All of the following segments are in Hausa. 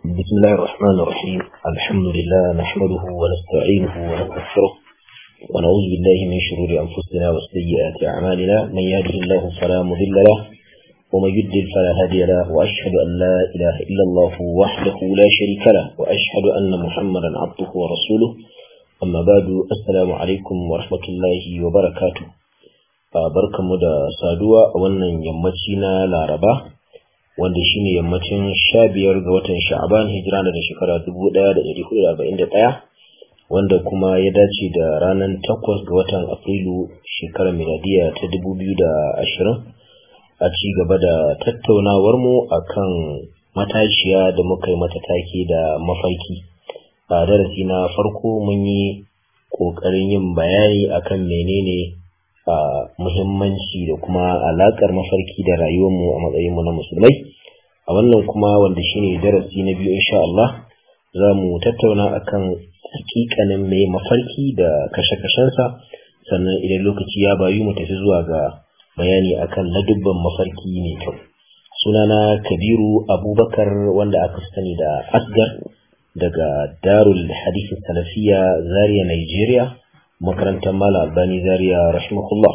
بسم الله الرحمن الرحيم الحمد لله نحمده ونستعينه ونستغفره ونعوذ بالله من شرور أنفسنا وسيئات أعمالنا من يهده الله فلا مضل له ومن يضلل فلا هادي له وأشهد أن لا إله إلا الله وحده لا شريك له وأشهد أن محمدا عبده ورسوله أما بعد السلام عليكم ورحمة الله وبركاته barkanmu da saduwa a wannan yammaci na laraba wanda shine yammacin sha biyar ga watan sha'aban hijira da shekara dubu ɗaya da ɗari hudu da arba'in da ɗaya wanda kuma ya dace da ranar takwas ga watan afrilu shekarar miladiya ta dubu biyu da ashirin a ci gaba da tattaunawarmu a kan matashiya da muka yi mata take da mafarki a darasi na farko mun yi ƙoƙarin yin bayani akan menene a muhimmanci da kuma alaƙar mafarki da rayuwarmu a matsayinmu na musulmai a wannan kuma wanda shine darasi na biyu insha Allah za mu tattauna akan hakikanin mai mafarki da kashe-kashensa sannan idan lokaci ya bayu mu tafi zuwa ga bayani akan ladubban mafarki mai kyau sunana kabiru abubakar wanda aka sani da asgar daga darul hadisi salafiya zaria nigeria makarantar mala albani zaria rahimahullah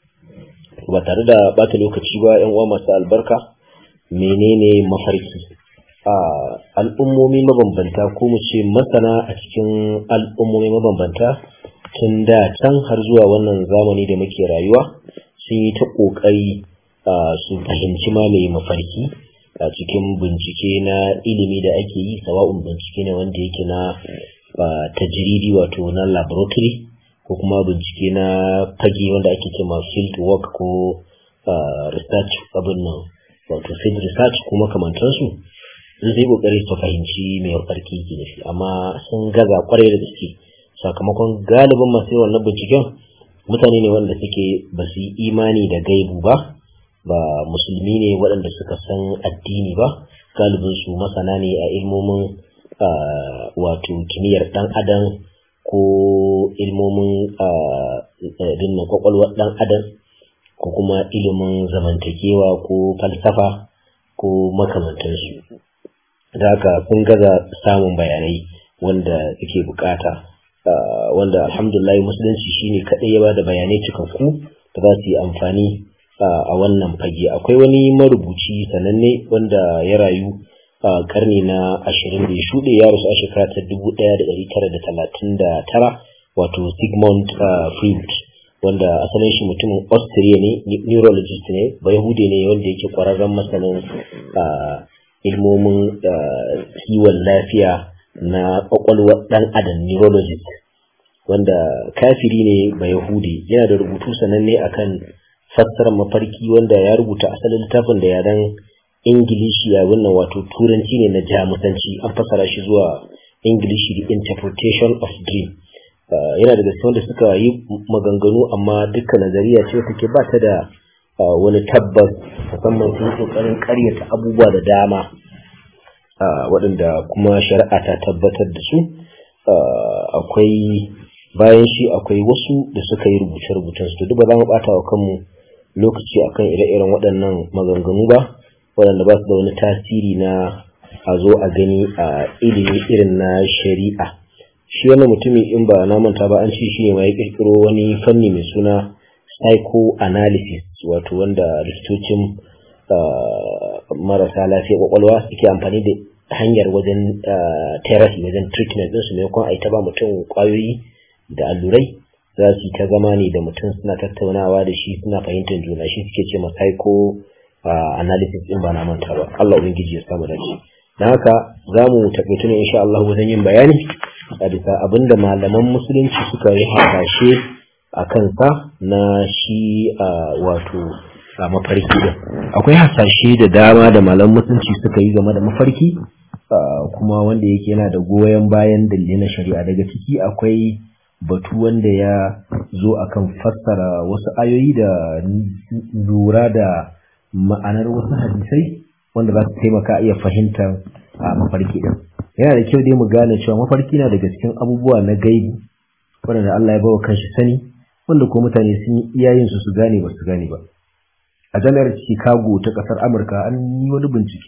ba tare da bata lokaci ba yan uwa masu albarka menene mafarki a al'ummomi mabambanta ko mu ce masana a cikin al'ummomi mabambanta tun da can har zuwa wannan zamani da muke rayuwa sun yi ta ƙoƙari su fahimci ma mai mafarki a cikin bincike na ilimi da ake yi sawa'un bincike ne wanda yake na tajiridi wato na laboratory ko kuma bincike na fage wanda ake cema field work ko research abin nan wato field research ko makamantansu sun zai kokari su fahimci mai farki ke nufi amma sun gaza kwarai da gaske sakamakon galibin masu yawan na binciken mutane ne wanda suke ba su yi imani da gaibu ba ba musulmi ne waɗanda suka san addini ba galibin su masana ne a ilmomin wato kimiyyar ɗan adam ko ilmomin dinna kwakwalwar ɗan adam ko kuma ilimin zamantakewa ko falsafa ko makamantansu da haka sun gaza samun bayanai wanda suke bukata wanda alhamdulillah musulunci shine kaɗai ya bada bayanai cikakku da za su yi amfani a wannan fage akwai wani marubuci sananne wanda ya rayu a karni na ashirin da ya shuɗe ya rasu a shekara ta dubu ɗaya da ɗari tara da talatin da tara wato sigmund freud wanda asalin shi mutumin austria ne neurologist ne bayahude ne wanda yake ƙwararren masanin ilmomin kiwon lafiya na ƙwaƙwalwar ɗan adam neurologist wanda kafiri ne bayahudi yana da rubutu sananne akan fassarar mafarki wanda ya rubuta asalin littafin da yaren ingilishi ya wannan wato turanci ne na jamusanci an fassara shi zuwa ingilishi the interpretation of dream yana daga cikin wanda suka yi maganganu amma dukkan nazariya ce take ba ta da wani tabbas musamman sun kokarin karyata abubuwa da dama waɗanda kuma shari'a ta tabbatar da su akwai bayan shi akwai wasu da suka yi rubuce-rubucen su duk ba za mu ɓata wa kanmu lokaci akan ire-iren waɗannan maganganu ba waɗanda ba su da wani tasiri na a zo a gani a ilimi irin na shari'a shi wannan mutumin in ba na manta ba an ce shi ne ma ya kirkiro wani fanni mai suna psychoanalysis wato wanda likitocin marasa lafiya kwakwalwa suke amfani da hanyar wajen therapy wajen treatment ɗinsu maimakon a yi ta ba mutum kwayoyi da allurai za su yi ta zama ne da mutum suna tattaunawa da shi suna fahimtar juna shi suke ce ma psycho analysis din ba na manta ba Allah ubangiji ya samu dace dan haka za mu taƙaito ne insha Allah wajen yin bayani a bisa abinda malaman musulunci suka yi hasashe a kansa na shi wato a mafarki din akwai hasashe da dama da malaman musulunci suka yi game da mafarki kuma wanda yake yana da goyon bayan dalilai na shari'a daga ciki akwai batu wanda ya zo akan fassara wasu ayoyi da lura da ma'anar wasu hadisai wanda za su taimaka iya fahimtar a mafarki din yana da kyau dai mu gane cewa mafarki na daga cikin abubuwa na gaibi wanda Allah ya bawa kanshi sani wanda ko mutane sun yi iyayen su su gane ba su gane ba a jami'ar Chicago ta kasar Amurka an yi wani bincike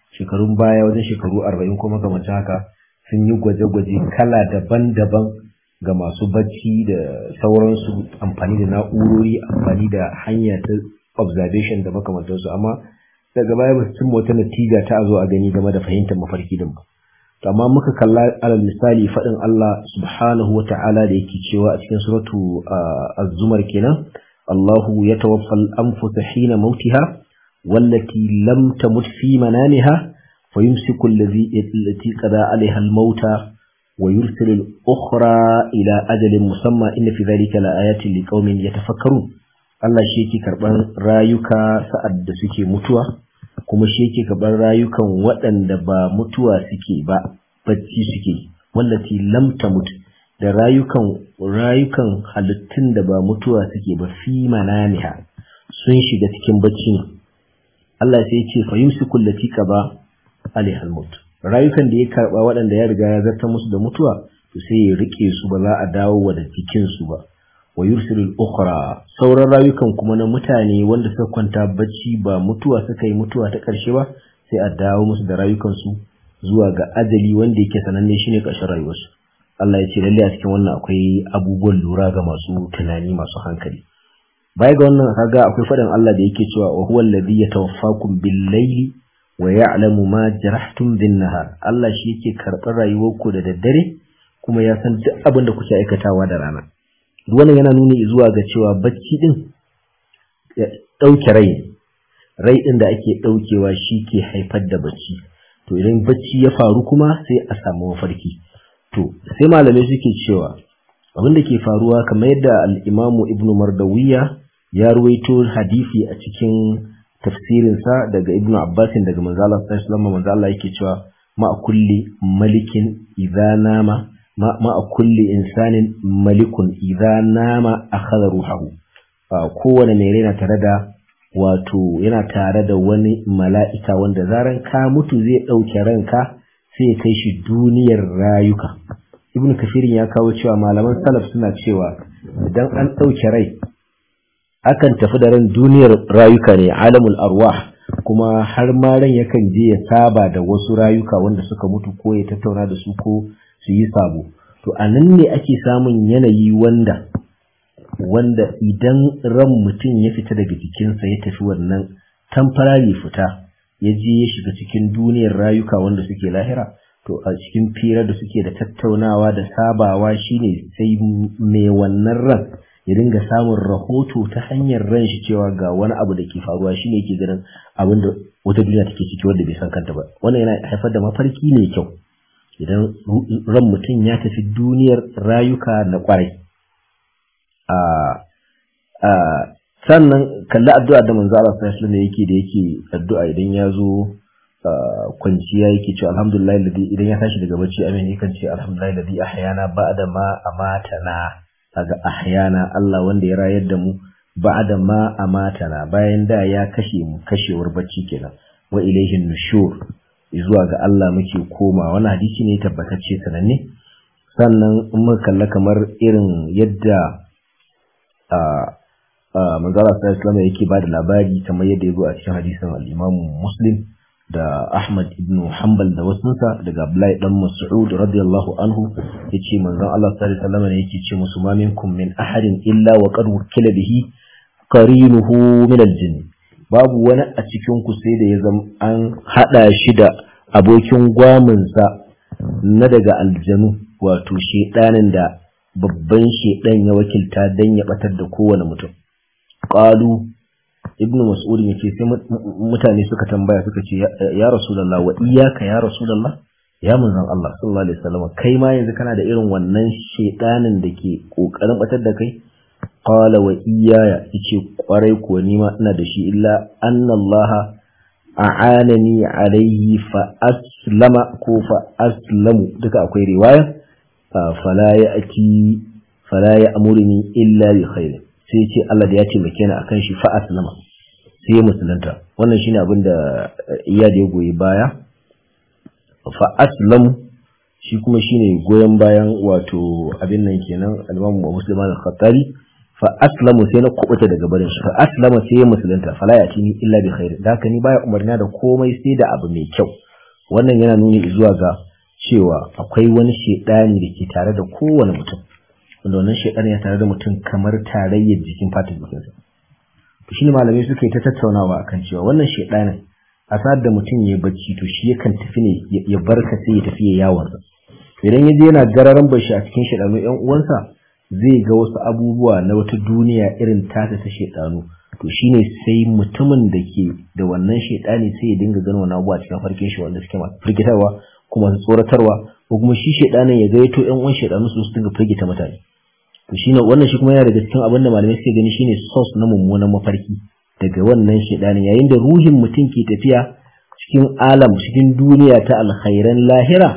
shekarun baya wajen shekaru arba'in ko makamancin haka sun yi gwaje-gwaje kala daban-daban ga masu bacci da sauransu amfani da na'urori amfani da hanya ta observation da makamantansu amma daga baya ba su cimma wata natija ta zo a gani game da fahimtar mafarki din ba to amma muka kalla alal misali faɗin Allah subhanahu wa ta'ala da yake cewa a cikin suratu az-zumar kenan Allahu yatawaffa al-anfus hina mautiha wallati lam tamut fi manamiha fayumsiku allazi allati qada 'alayha al-mauta wa yursilu al-ukhra ila ajalin musamma inna fi dhalika laayatin liqaumin yatafakkarun Allah shi yake karban rayuka sa'ad da suke mutuwa kuma shi yake karɓar rayukan waɗanda ba mutuwa suke ba bacci suke wallati lam tamut da rayukan rayukan halittun da ba mutuwa suke ba fi manamiha sun shiga cikin bacci ne Allah sai ya ce fa yumsiku allati qaba alaiha almaut rayukan da ya karba waɗanda ya riga ya zarta musu da mutuwa to sai ya rike su ba za a dawo wa da jikin su ba wa yursilu al-ukhra sauran rayukan kuma na mutane wanda suka kwanta bacci ba mutuwa suka yi mutuwa ta ƙarshe ba sai a dawo musu da rayukan su zuwa ga ajali wanda yake sananne shine ƙarshen rayuwarsu Allah ya ce lalle a cikin wannan akwai abubuwan lura ga masu tunani masu hankali baya ga wannan kaga akwai faɗin Allah da yake cewa wa huwa alladhi yatawaffakum bil-layli wa ya'lamu ma jarahtum bin-nahar Allah shi yake karɓar rayuwarku da daddare kuma ya san duk abin da kuke aikatawa da rana wannan yana nuni zuwa ga cewa bacci din ya ɗauke rai rai ɗin da ake ɗaukewa shi ke haifar da bacci to idan bacci ya faru kuma sai a samu mafarki to sai malamai suke cewa abin da ke faruwa kamar yadda al'imamu ibnu mardawiya ya ruwaito hadisi a cikin tafsirinsa daga ibnu abbasin daga manzala sallallahu manzo Allah yake cewa ma kulli malikin idza nama ma a kulli insanin malikun idza nama akhadha ruhahu kowane mai rai na tare da wato yana tare da wani mala'ika wanda zaran ka mutu zai ɗauke ranka sai ya kai shi duniyar rayuka ibn kafirin ya kawo cewa malaman salaf suna cewa idan an ɗauke rai akan tafi da ran duniyar rayuka ne alamul arwah kuma har ma ran yakan je ya saba da wasu rayuka wanda suka mutu ko ya tattauna da su ko su yi sabo to a nan ne ake samun yanayi wanda wanda idan ran mutum ya fita daga jikinsa ya tafi wannan tamfarari fita ya je ya shiga cikin duniyar rayuka wanda suke lahira to a cikin fira da suke da tattaunawa da sabawa shine sai mai wannan ran ya dinga samun rahoto ta hanyar ran shi cewa ga wani abu da ke faruwa shine yake ganin abin da wata duniya take ciki wanda bai san kanta ba wannan yana haifar da mafarki mai kyau idan ran mutum ya tafi duniyar rayuka na kwarai sannan kalli addu'a da manzo Allah sallallahu alaihi yake da yake addu'a idan ya zo kwanciya yake cewa alhamdulillah ladhi idan ya tashi daga bacci amin yakan ce alhamdulillah ladhi ahyana ba'da ma amatana kaga ahyana Allah wanda ya rayar da mu ba'da ma amatana bayan da ya kashe mu kashewar bacci kenan wa ilaihin nushur zuwa ga Allah muke koma wani hadisi ne tabbatacce sananne sannan in muka kalla kamar irin yadda a manzala sallallahu alaihi yake ba da labari kamar yadda ya zo a cikin hadisin al-Imam Muslim da Ahmad ibn Hanbal da wasunsa daga Abdullahi dan Mas'ud radiyallahu anhu yace manzon Allah sallallahu alaihi wasallam yake ce musu ma minkum min ahadin illa wa qad wukila bihi qarinuhu min al-jinn babu wani a cikin ku sai da ya zama an hada shi da abokin gwaminsa na daga aljanu wato shedanin da babban shedan ya wakilta dan ya batar da kowane mutum qalu ibnu mas'ud yace sai mutane suka tambaya suka ce ya rasulullah wa iyyaka ya rasulullah ya manzon Allah sallallahu alaihi wasallam kai ma yanzu kana da irin wannan shedanin da ke kokarin batar da kai qala wa iyaya yace kwarai kuwa ni ma ina da shi illa anna Allah a'anani alaihi fa aslama ko fa aslamu duka akwai riwaya fala ya'ti fala ya'muruni illa bi khair sai ce Allah da ya ce make ni akan shi fa aslama sai ya musulunta wannan shine abin da iya da ya goyi baya fa aslamu shi kuma shine goyon bayan wato abin nan kenan al-Imam Muslim al-Khattabi fa aslamu sai na kubuta daga barin shi fa aslama sai ya musulunta fala ya tini illa bi khair da haka ni baya umarna da komai sai da abu mai kyau wannan yana nuni zuwa ga cewa akwai wani shedani da ke tare da kowane mutum wanda wannan shedani ya tare da mutum kamar tarayyar jikin fatin jikinsa to shine malamai suka yi ta tattaunawa akan cewa wannan shedanin a sa'ad da mutum ya bacci to shi yakan tafi ne ya barka sai ya tafi ya yawon idan ya je yana gararan bashi a cikin shedanu yan uwansa zai ga wasu abubuwa na wata duniya irin tata ta shedanu to shine sai mutumin da ke da wannan shedani sai ya dinga ganin wannan abubuwa cikin farkin shi wanda suke masu firgitarwa kuma su tsoratarwa ko kuma shi shedanin ya gaito yan uwan shedanu su su dinga firgita mutane to shine wannan shi kuma yana daga cikin abin da malamai suke gani shine source na mummunan mafarki daga wannan shedanin yayin da ruhin mutum ke tafiya cikin alam cikin duniya ta alkhairan lahira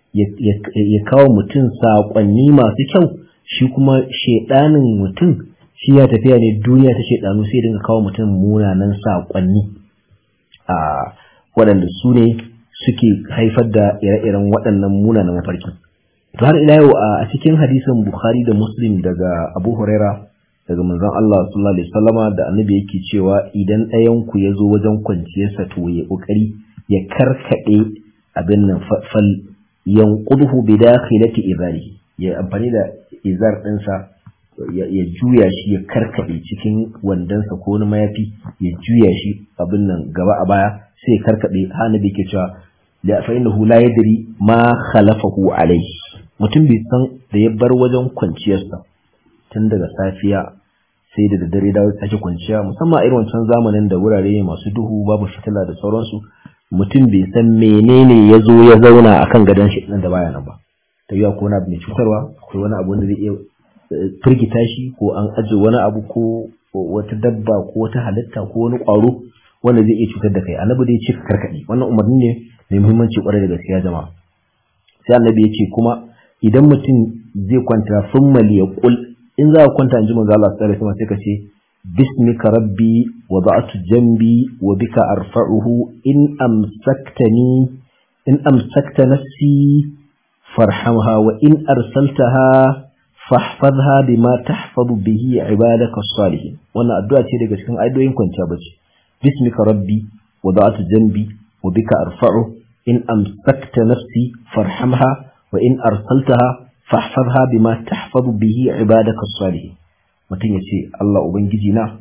ya kawo mutum saƙonni masu kyau shi kuma shedanin mutum shi ya tafiya ne duniya ta shedanu sai dinga kawo mutum munanan saƙonni a waɗanda su ne suke haifar da ire-iren waɗannan munanan mafarki to har ila yau a cikin hadisin bukhari da muslim daga abu huraira daga manzon Allah sallallahu alaihi wasallama da annabi yake cewa idan ɗayan ku ya zo wajen kwanciyarsa to ya kokari ya karkade abin nan fal yanqudhu bi dakhilati izarihi ya amfani da izar ɗinsa ya juya shi ya karkade cikin wandansa ko wani mayafi ya juya shi abin nan gaba a baya sai ya karkade annabi yake cewa la fa innahu la yadri ma khalafahu alayhi mutum bai san da ya bar wajen kwanciyarsa tun daga safiya sai da daddare dawo sake kwanciya musamman a irin wancan zamanin da wurare masu duhu babu fitila da sauransu mutum bai san menene ya zo ya zauna akan gadon shi nan da baya nan ba ta yi ko wani abu mai cutarwa akwai wani abu wanda zai iya firgita shi ko an aje wani abu ko wata dabba ko wata halitta ko wani ƙwaro wanda zai iya cutar da kai annabi dai ce ka karkaɗe wannan umarni ne mai muhimmanci ƙwarai da gaskiya jama'a sai annabi ya ce kuma idan mutum zai kwanta summa liyaqul in za ka kwanta in ji manzo Allah sallallahu alaihi sai ka ce bismika rabbi wa ba'atu jambi wa bika arfa'uhu in amsaktani in amsakta nafsi farhamha wa in arsaltaha fahfazha bima tahfazu bihi ibadaka salihin wannan addu'a ce daga cikin ayoyin kwanciya bace bismika rabbi wa ba'atu jambi wa bika arfa'u in amsakta nafsi farhamha wa in arsaltaha fahfazha bima tahfazu bihi ibadaka salihin mutum ya ce Allah ubangiji na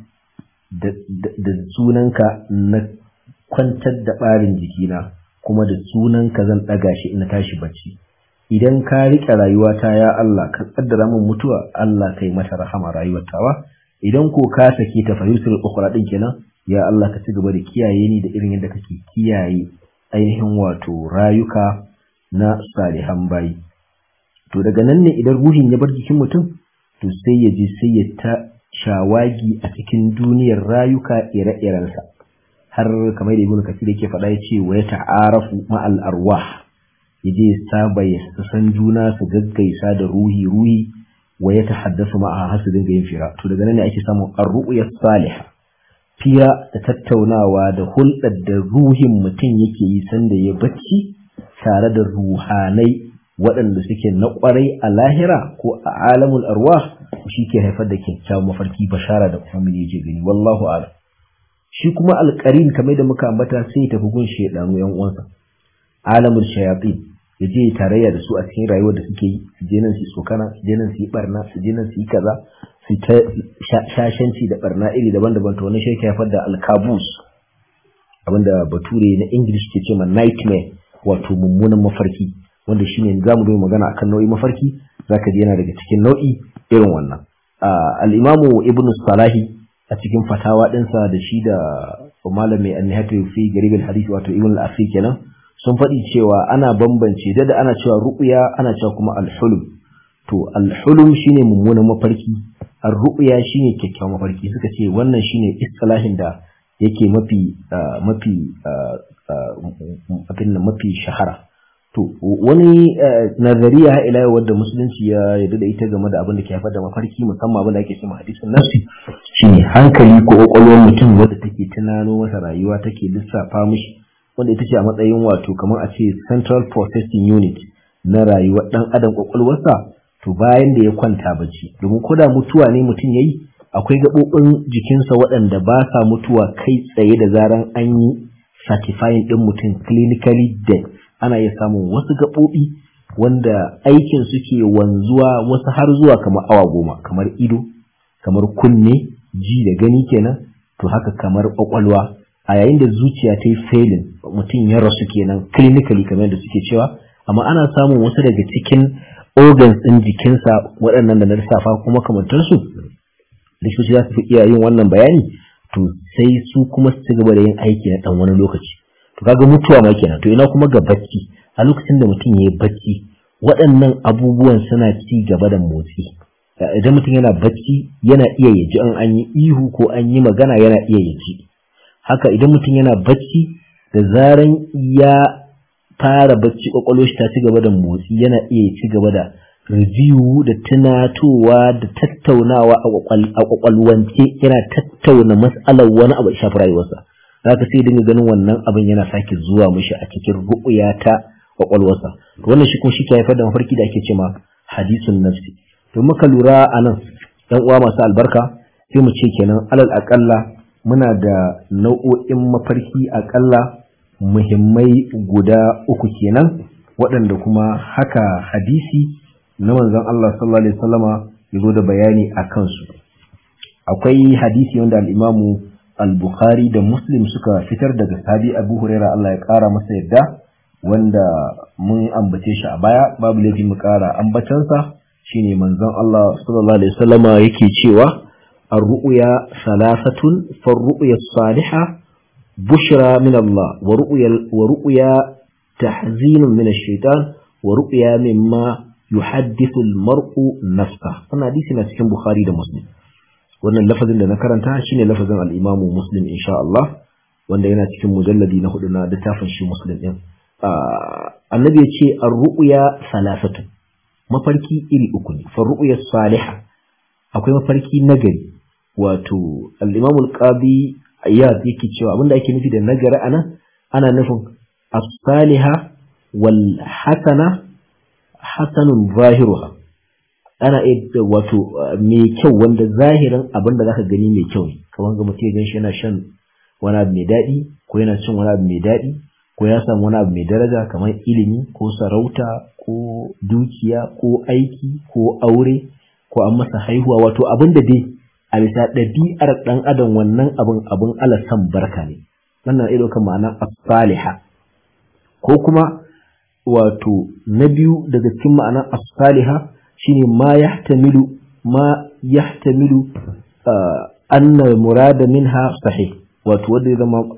da sunanka na kwantar da barin jikina kuma da sunanka zan daga shi ina tashi bacci idan ka rike rayuwata ya Allah ka kaddara min mutuwa Allah kai mata rahama rayuwar tawa idan ko ka sake ta fahimtar ukhra din kenan ya Allah ka ci gaba da kiyaye ni da irin yadda kake kiyaye ainihin wato rayuka na salihan bayi to daga nan ne idan ruhin ya bar jikin mutum to sai ya je sai ya ta shawagi a cikin duniyar rayuka ire-irensa har kamar da ibnu kasir yake faɗa ya ce wa ya ta'arafu ma'al arwah ya je saba ya san juna su gaggaisa da ruhi ruhi wa ya tahaddasu ma'a har su dinga yin fira to daga nan ne ake samun ar-ru'ya salihah fira da tattaunawa da hulɗar da ruhin mutum yake yi sanda ya bacci tare da ruhanai waɗanda suke na ƙwarai a lahira ko a alamul arwah shi ke haifar da kyakkyawan mafarki bashara da kuma yake gani wallahu a'lam shi kuma alƙarin kamar da muka ambata sai ya tafi gun shaidanu yan uwansa alamul shayatin ya je tarayya da su a cikin rayuwar da suke yi su je nan su tsokana su je nan su yi barna su je nan su yi kaza su ta shashanci da barna iri daban-daban to wani shi ke haifar da alkabus abinda bature na english ke ce ma nightmare wato mummunan mafarki wanda shine za mu yi magana akan nau'i mafarki zaka ji yana daga cikin nau'i irin wannan al-imamu ibnu salahi a cikin fatawa ɗinsa da shi da malami an-nihatu fi garib al-hadith wato ibn al-asir kenan sun faɗi cewa ana bambance da ana cewa ru'ya ana cewa kuma al-hulum to al-hulum shine mummunan mafarki ar-ru'ya shine kyakkyawan mafarki suka ce wannan shine istilahin da yake mafi mafi abin mafi shahara to wani nazariya ha ila wadda musulunci ya yarda da ita game da abin da ke haifar da mafarki musamman abin da ake cewa hadisin nafsi shine hankali ko kwakwalwar mutum wadda take tunano masa rayuwa take lissafa mishi wanda ita ce a matsayin wato kamar a ce central processing unit na rayuwar dan adam kwakwalwarsa to bayan da ya kwanta bacci domin ko da mutuwa ne mutum yayi akwai gaɓoɓin jikinsa waɗanda ba sa mutuwa kai tsaye da zaran an yi certifying ɗin mutum clinically dead ana iya samun wasu gaɓoɓi wanda aikin suke wanzuwa wasu har zuwa kamar awa goma kamar ido kamar kunne ji da gani kenan to haka kamar ƙwaƙwalwa a yayin da zuciya ta yi failing mutum ya rasu kenan clinically kamar yadda suke cewa amma ana samun wasu daga cikin organs ɗin jikinsa waɗannan da na lissafa kuma kamantarsu likitoci za su fi iya yin wannan bayani to sai su kuma su ci gaba da yin aiki na ɗan wani lokaci to kaga mutuwa ma kenan to ina kuma ga bacci a lokacin da mutum ya yi bacci waɗannan abubuwan suna ci gaba da motsi idan mutum yana bacci yana iya ya ji an an yi ihu ko an yi magana yana iya ya ji haka idan mutum yana bacci da zaran ya fara bacci kwakwalwar shi ta ci gaba da motsi yana iya ya ci gaba da review da tunatowa da tattaunawa a kwakwalwance yana tattauna matsalar wani abu da shafi rayuwarsa zaka sai dinga ganin wannan abin yana sake zuwa mishi a cikin ru'uya ta kwakwalwarsa wannan shi kuma shi ke haifar da mafarki da ake cewa hadisun nafsi to muka lura a nan ɗan uwa masu albarka sai mu ce kenan alal aƙalla muna da nau'o'in mafarki aƙalla muhimmai guda uku kenan waɗanda kuma haka hadisi na manzon Allah sallallahu alaihi wasallama ya zo da bayani a kansu akwai hadisi wanda al-Imamu al-Bukhari da Muslim suka fitar daga sahabi Abu Huraira Allah ya ƙara masa yadda wanda mun ambace shi a baya babu laifi mu ƙara ambacansa shine manzon Allah sallallahu alaihi wasallama yake cewa ar-ru'ya salasatun far-ru'ya salihah bushra min Allah wa ru'ya wa ru'ya tahzinun min ash-shaytan wa ru'ya mimma yuhaddithu al-mar'u nafsa wannan hadisi na cikin Bukhari da Muslim wannan lafazin da na karanta shine lafazin al-Imam Muslim insha Allah wanda yana cikin mujalladi na hudu na littafin shi Muslim din annabi ya ce ar-ru'ya salasatu mafarki iri uku ne fa ru'ya salihah akwai mafarki nagari wato al-Imam al-Qadi Iyad yake cewa abinda ake nufi da nagari anan ana nufin as-salihah wal hasana hasanun zahiruha ana iya wato mai kyau wanda zahirin abin da zaka gani mai kyau ne kamar ga mutum ya gan shi yana shan wani abu mai daɗi ko yana cin wani abu mai daɗi ko ya samu wani abu mai daraja kamar ilimi ko sarauta ko dukiya ko aiki ko aure ko an masa haihuwa wato abin da dai a bisa ɗabi'ar ɗan adam wannan abin abin alasan barka ne wannan ido kan ma'ana as-saliha ko kuma wato na biyu daga cikin ma'anar as-saliha shine ma yahtamilu ma yahtamilu anna murada minha sahih wato wanda ya zama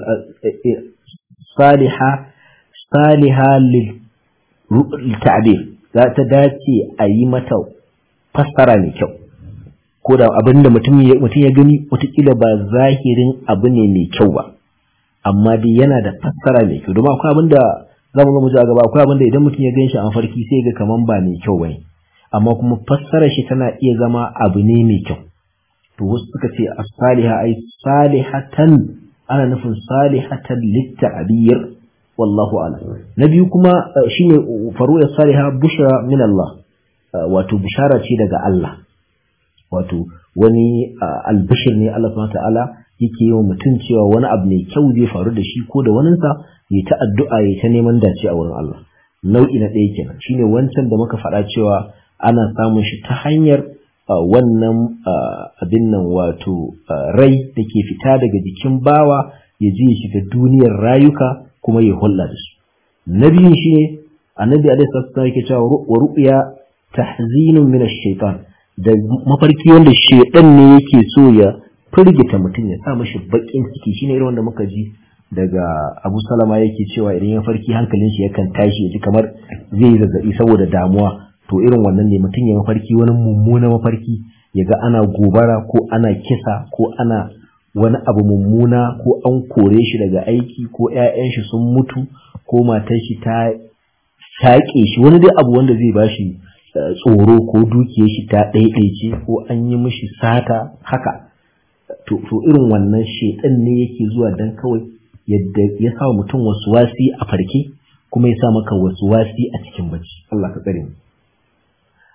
saliha saliha lil ta'bir za ta dace a yi mata fassara mai kyau ko da abin da mutum ya gani watakila ba zahirin abu ne mai kyau ba amma dai yana da fassara mai kyau domin akwai abin da za mu ga mutu a gaba akwai abin da idan mutum ya gan shi a mafarki sai ga kaman ba mai kyau bane amma kuma fassarar shi tana iya zama abu ne mai kyau to wasu suka ce as-saliha ay salihatan ana nufin salihatan litta'bir wallahu a'lam na biyu kuma shine faruya saliha bushra min Allah wato bishara ce daga Allah wato wani albishir ne Allah subhanahu ta'ala yake yi wa mutum cewa wani abu mai kyau zai faru da shi ko da waninsa ya ta addu'a ya ta neman dace a wurin Allah nau'i na ɗaya kenan shine wancan da muka faɗa cewa ana samun shi ta hanyar wannan abin nan wato rai da ke fita daga jikin bawa ya je ya shiga duniyar rayuka kuma ya hulɗa da su na biyun shi ne annabi alaihi salatu yake cewa wa ru'ya tahzinun min ash-shaytan da mafarki wanda shedan ne yake so ya firgita mutum ya sa mashi bakin ciki shine irin wanda muka ji daga Abu Salama yake cewa idan ya farki hankalin shi yakan tashi ya ji kamar zai yi zazzabi saboda damuwa to irin wannan ne mutum ya mafarki wani mummuna mafarki ya ga ana gobara ko ana kisa ko ana wani abu mummuna ko an kore shi daga aiki ko 'ya'yan shi sun mutu ko matar shi ta shaƙe shi wani dai abu wanda zai bashi tsoro ko dukiyar shi ta ɗaiɗaice ko an yi mishi sata haka to irin wannan shedan ne yake zuwa dan kawai yadda ya sa mutum wasu wasi a farke kuma ya sa maka wasu wasi a cikin bacci Allah ka tsare mu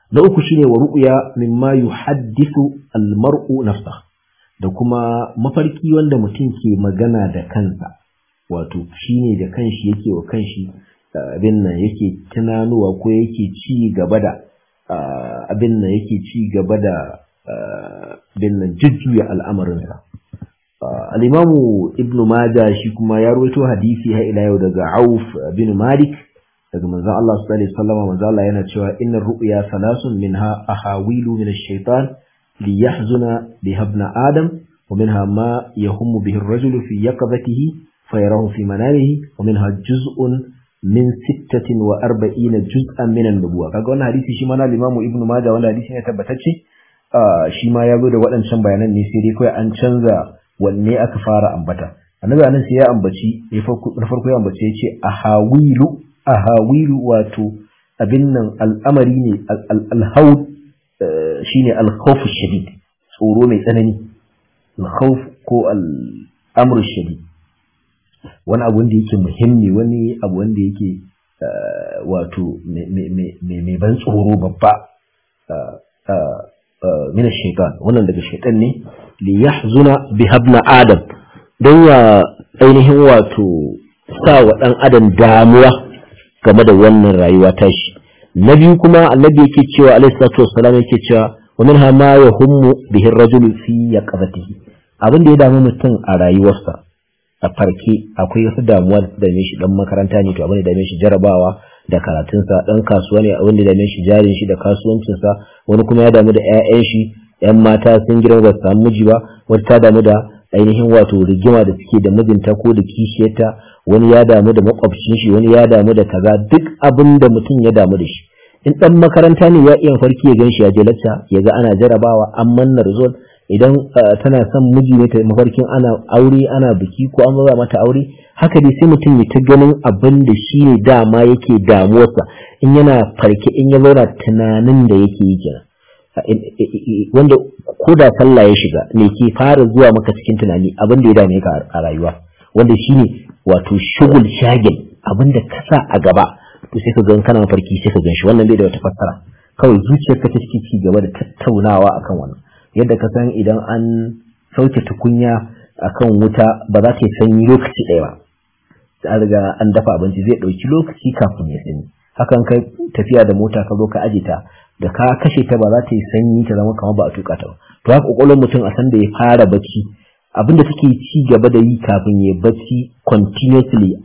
na uku shine wa ru'ya mimma yuhaddithu al-mar'u nafsa da kuma mafarki wanda mutum ke magana da kansa wato shine da kanshi yake wa kanshi abin nan yake tunanuwa ko yake ci gaba da abin nan yake ci gaba da abin nan jujjuya al'amarinsa al-imamu ibnu maja shi kuma ya rawaito hadisi har ila yau daga auf bin malik daga manzon Allah sallallahu alaihi wasallam manzon Allah yana cewa innar ru'ya salasun minha ahawilu min ash-shaytan liyahzuna biha ibn adam wa minha ma yahummu bihi ar-rajulu fi yaqظatihi fayarahu fi manamihi wa minha juz'un min sittatin wa arba'ina juz'an min an-nubuwa kaga wannan hadisi shi ma na Imam Ibn Majah wanda hadisi ne tabbatacce shi ma ya zo da waɗancan bayanan ne sai dai kawai an canza wanne aka fara ambata annabi anan sai ya ambaci na farko ya ambaci ya ce ahawilu ahawilu wato abin nan al'amari ne al-haud shine al-khawf shadid tsoro mai tsanani al-khawf ko al-amr shadid wani abu wanda yake muhimmi wani abu wanda yake wato mai ban tsoro babba min shaitan wannan daga shaitan ne li yahzuna bi habna adam don ya ainihin wato sa wa dan adam damuwa game da wannan rayuwa tashi na biyu kuma annabi yake cewa alaihi salatu wassalam yake cewa wa minha ma yahummu bihi ar-rajulu fi yaqabatihi abin da ya damu mutum a rayuwarsa a farke akwai wasu damuwa da dame shi dan makaranta ne to abin da dame shi jarabawa da karatunsa dan kasuwa ne abin da dame shi jarin shi da kasuwancinsa wani kuma ya damu da ƴaƴan shi ƴan mata sun girma ba su samu miji ba wata ta damu da ainihin wato rigima da suke da mijinta ko da kishiyarta wani ya damu da makwabcin shi wani ya damu da kaza duk abin da mutum ya damu da shi in dan makaranta ne ya iya farki ya gan shi ya je lacca ya ga ana jarabawa an manna result idan tana son miji ne ta mafarkin ana aure ana biki ko an ba mata aure haka dai sai mutum ya ta ganin abin da shi ne dama yake damuwarsa in yana farke in ya zauna tunanin da yake yi kenan wanda ko da sallah ya shiga ne ke fara zuwa maka cikin tunani abin da ya dame ka a rayuwa wanda shine wato shugul shagil abin da ka sa a gaba to sai ka ga kana mafarki sai ka gan shi wannan bai da wata fassara kawai zuciyarka ta take ci gaba da tattaunawa akan wannan yadda ka san idan an sauke tukunya akan wuta ba za ta yi sanyi lokaci ɗaya ba an riga an dafa abinci zai ɗauki lokaci kafin ya sanyi hakan kai tafiya da mota ka zo ka aje ta da ka kashe ta ba za ta yi sanyi ta zama kamar ba a tuka ta ba to haka kokolon mutum a san da ya fara bacci abinda take ci gaba da yi kafin ya bacci continuously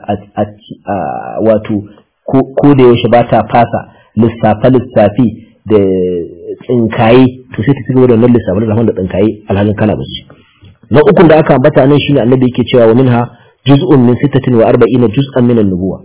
a wato ko da yaushe ba ta fasa lissafe lissafi da tsinkaye to sai ta ci gaba da wannan lissafin da da tsinkaye alhalin kana bacci na ukun da aka ambata nan shine annabi yake cewa wa minha juz'un min 46 juz'an min an-nubuwa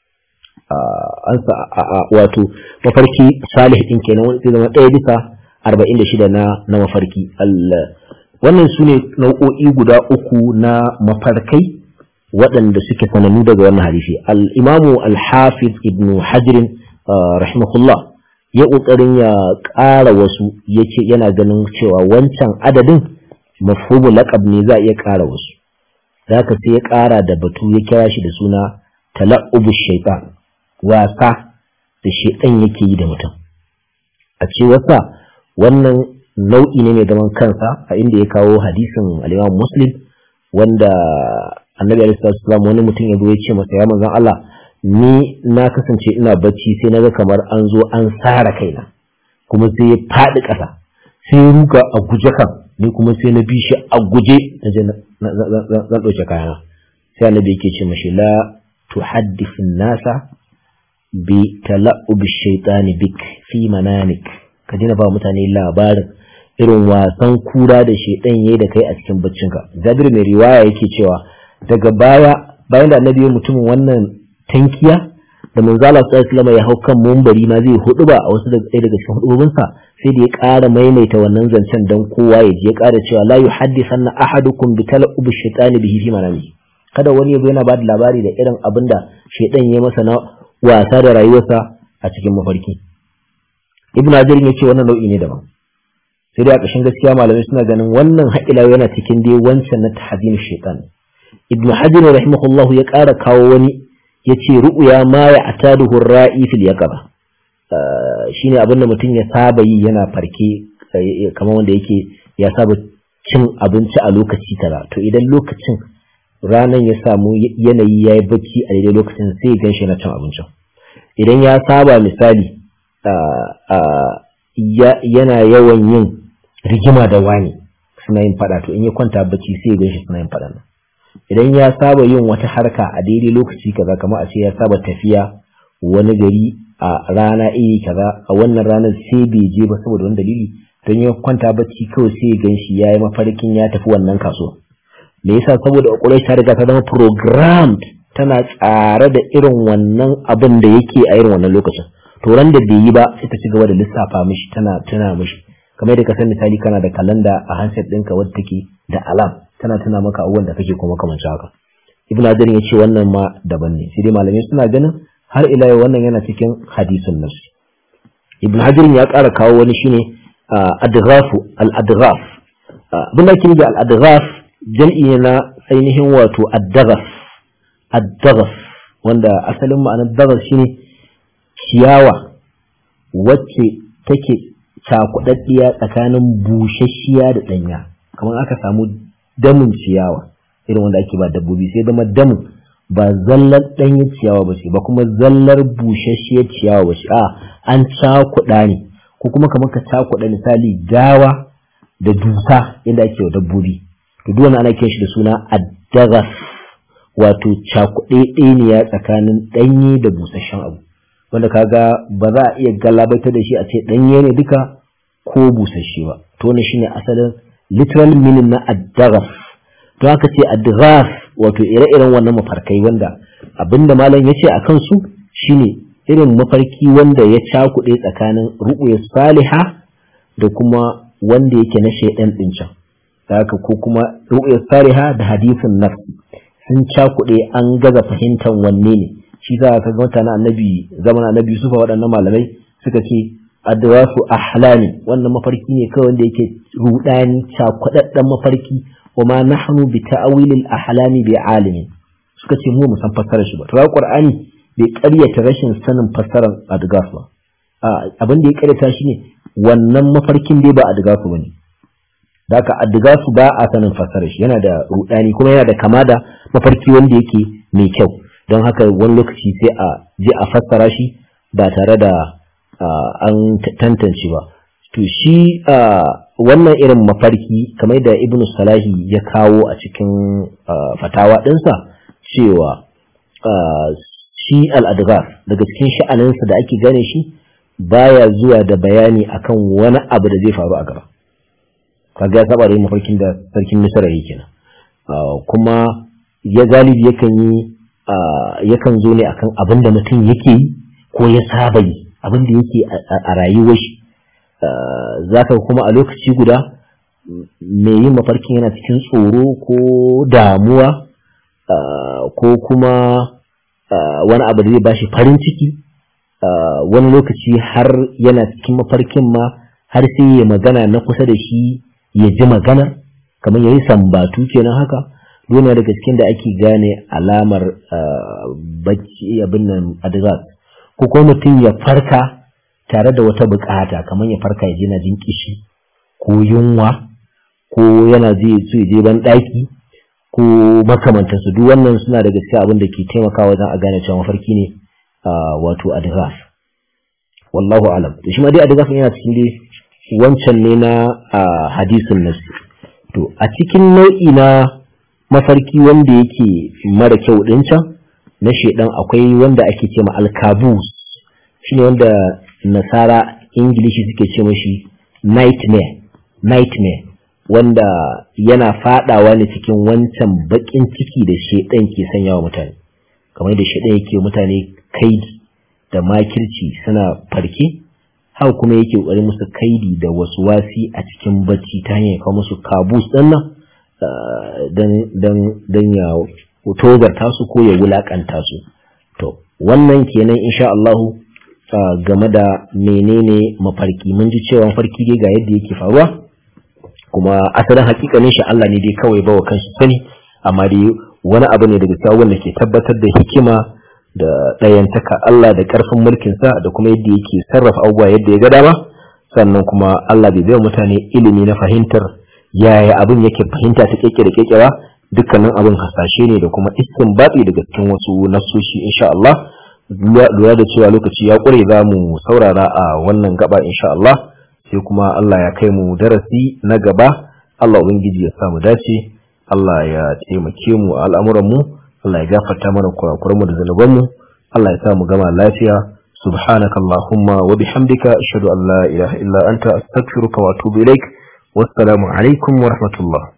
an wato mafarki salih din kenan wanda zama ɗaya bisa 46 na na mafarki wannan su ne nau'o'i guda uku na mafarkai waɗanda suke sanannu daga wannan hadisi al-imamu al-hafiz ibn hajr rahimahullah ya ƙoƙarin ya ƙara wasu yace yana ganin cewa wancan adadin mafhumu laqab ne za a iya ƙara wasu zaka sai ya ƙara da batu ya kira shi da suna tala'ubu shaitan wasa da shaitan yake yi da mutum a ce wasa wannan nau'i ne mai zaman kansa a inda ya kawo hadisin al muslim wanda annabi alaihi salatu wani mutum ya zo ya ce masa ya manzon Allah ni na kasance ina bacci sai naga kamar an zo an sara kaina kuma sai ya faɗi ƙasa sai ya ruga a guje kan ni kuma sai na bi shi a guje na je zan ɗauke kayana sai annabi yake ce mashi la tuhaddithu nasa bi tala'ub shaytani bik fi mananik ka dina ba mutane labarin irin wasan kura da shaidan yayi da kai a cikin baccinka Jabir mai riwaya yake cewa daga baya bayan da annabi mutumin wannan tankiya da manzo Allah sallallahu alaihi ya hau kan mumbari ma zai hudu ba a wasu daga daga cikin hudubinsa sai da ya ƙara maimaita wannan zancen dan kowa ya ji ya ƙara cewa la yuhaddithanna ahadukum bi tala'ub shaytani bihi fi manami kada wani yazo yana ba da labari da irin abin da shaidan ya masa na wasa da rayuwarsa a cikin mafarki ibnu hajar ya ce wannan nau'i ne daban sai dai a ƙashin gaskiya malamai suna ganin wannan haƙila yana cikin dai wancan na tahzim shaitan ibnu hajar rahimahullah ya ƙara kawo wani ya ce ru'ya ma ya ataduhu ra'i fil yaqaba shine abin da mutum ya saba yi yana farke kamar wanda yake ya saba cin abinci a lokaci kaza to idan lokacin ranar ya samu yanayi ya yi bacci a daidai lokacin sai ya ganshi na cin abincin idan ya saba misali yana yawan yin rigima da wani suna yin fada to in ya kwanta bacci sai ya ganshi suna yin fada nan idan ya saba yin wata harka a daidai lokaci kaza kamar a ce ya saba tafiya wani gari a rana iri kaza a wannan ranar sai bai je ba saboda wani dalili don ya kwanta bacci kawai sai ya ganshi ya yi mafarkin ya tafi wannan kasuwa me yasa saboda ƙwaƙwalwar ta riga ta zama programmed tana tsare da irin wannan abin da yake a irin wannan lokacin to ran da bai yi ba sai ta ci gaba da lissafa mishi tana tana mishi kamar da ka san misali kana da kalanda a handset ɗinka wadda take da alam tana tana maka abubuwan da kake kuma kamar haka ibnu hajar ya ce wannan ma daban ne sai dai malamai suna ganin har ila yau wannan yana cikin hadisin nafsi ibnu hajar ya ƙara kawo wani shine adghafu al-adghaf abin da ake nufi al-adghaf jam'i ne na ainihin wato ad-daghaf ad-daghaf wanda asalin ma'anar daghaf shine ciyawa wacce take cakudaddiya tsakanin busasshiya da danya kamar aka samu damin ciyawa irin wanda ake ba dabbobi sai zama damin ba zallar danyen ciyawa ba ce ba kuma zallar busasshiyar ciyawa ba ce a an cakuɗa ne ko kuma kamar ka cakuɗa misali dawa da dusa yadda ake wa dabbobi to duk wani ana kiran shi da suna addagas wato cakuɗe ɗaniya tsakanin ɗanye da busasshen abu wanda kaga ba za a iya galabaita da shi a ce ɗanye ne duka ko busasshe ba to wannan shine asalin literal meaning na addagas to aka ce addagas wato ire-iren wannan mafarkai wanda abinda malam ya ce a kansu shine irin mafarki wanda ya cakuɗe tsakanin ru'uyar saliha da kuma wanda yake na shaidan ɗin can haka ko kuma ru'uyar saliha da hadisin nafsi sun cakuɗe an gaza fahimtar wanne ne shi za ka ga mutane annabi zaman annabi Yusufa waɗannan malamai suka ce adwasu ahlami wannan mafarki ne kawai wanda yake rudani cakuɗaɗɗen mafarki wa ma nahnu bi ta'wilil ahlami bi alimi suka ce mu mu san fassarar shi ba to qur'ani bai ƙaryata rashin sanin fassarar adgas ba abin da ya ƙaryata shi ne wannan mafarkin dai ba adgasu bane da haka adgasu ba a sanin fassarar shi yana da rudani kuma yana da kama da mafarki wanda yake mai kyau don haka wani lokaci sai a je a fassara shi ba tare da an tantance ba to shi wannan irin mafarki kamar da ibn salahi ya kawo a cikin fatawa ɗinsa cewa shi al'adgar daga cikin sha'aninsa da ake gane shi baya zuwa da bayani akan wani abu da zai faru a gaba kaga ya saba da yin mafarkin da sarkin misra yake kenan kuma ya galibi yakan yi yakan zo ne akan abin da mutum yake yi ko ya saba yi abin da yake a rayuwar shi zaka kuma a lokaci guda mai yin mafarkin yana cikin tsoro ko damuwa ko kuma wani abu da zai bashi farin ciki wani lokaci har yana cikin mafarkin ma har sai ya magana na kusa da shi ya ji magana kamar ya yi sambatu kenan haka dole daga cikin da ake gane alamar bacci abin nan adizat ko kuma mutum ya farka tare da wata bukata kamar ya farka ya je na jin kishi ko yunwa ko yana zai so ya je ban daki ko makamantansu duk wannan suna daga cikin abin da ke taimakawa wajen a gane cewa mafarki ne wato adghaf wallahu alam to shi ma dai adghaf yana cikin dai wancan ne na hadisin nasi to a cikin nau'i na mafarki wanda yake mara kyau din can na shedan akwai wanda ake ce ma alkabus shine wanda nasara ingilishi suke ce mashi nightmare nightmare wanda yana fadawa ne cikin wancan bakin ciki da shedan ke sanyawa mutane kamar da shedan yake mutane kaidi da makirci suna farke haka kuma yake kokarin musu kaidi da wasu wasi a cikin bacci ta hanyar kawo musu kabus din nan dan ya tozarta su ko ya wulakanta su to wannan kenan insha Allah game da menene mafarki mun ji cewa mafarki dai ga yadda yake faruwa kuma asalin hakikanin shi Allah ne dai kawai bawa kanshi sani amma dai wani abu ne daga cikin wanda ke tabbatar da hikima da ɗayantaka Allah da ƙarfin mulkinsa da kuma yadda yake sarrafa abubuwa yadda ya ga dama sannan kuma Allah bai bai mutane ilimi na fahimtar yaya abin yake fahimta ta keke da keke ba dukkanin abin hasashe ne da kuma istinbati daga cikin wasu nasoshi insha Allah lura da cewa lokaci ya ƙure za mu saurara a wannan gaba insha Allah sai kuma Allah ya kai mu darasi na gaba Allah ubangiji ya samu dace Allah ya taimake mu a al'amuran mu Allah ya gafarta mana kurakuran mu da zanuban mu Allah ya sa mu gama lafiya subhanaka allahumma wa bihamdika ashhadu an la ilaha illa anta astaghfiruka wa atubu ilaik wassalamu alaikum wa rahmatullah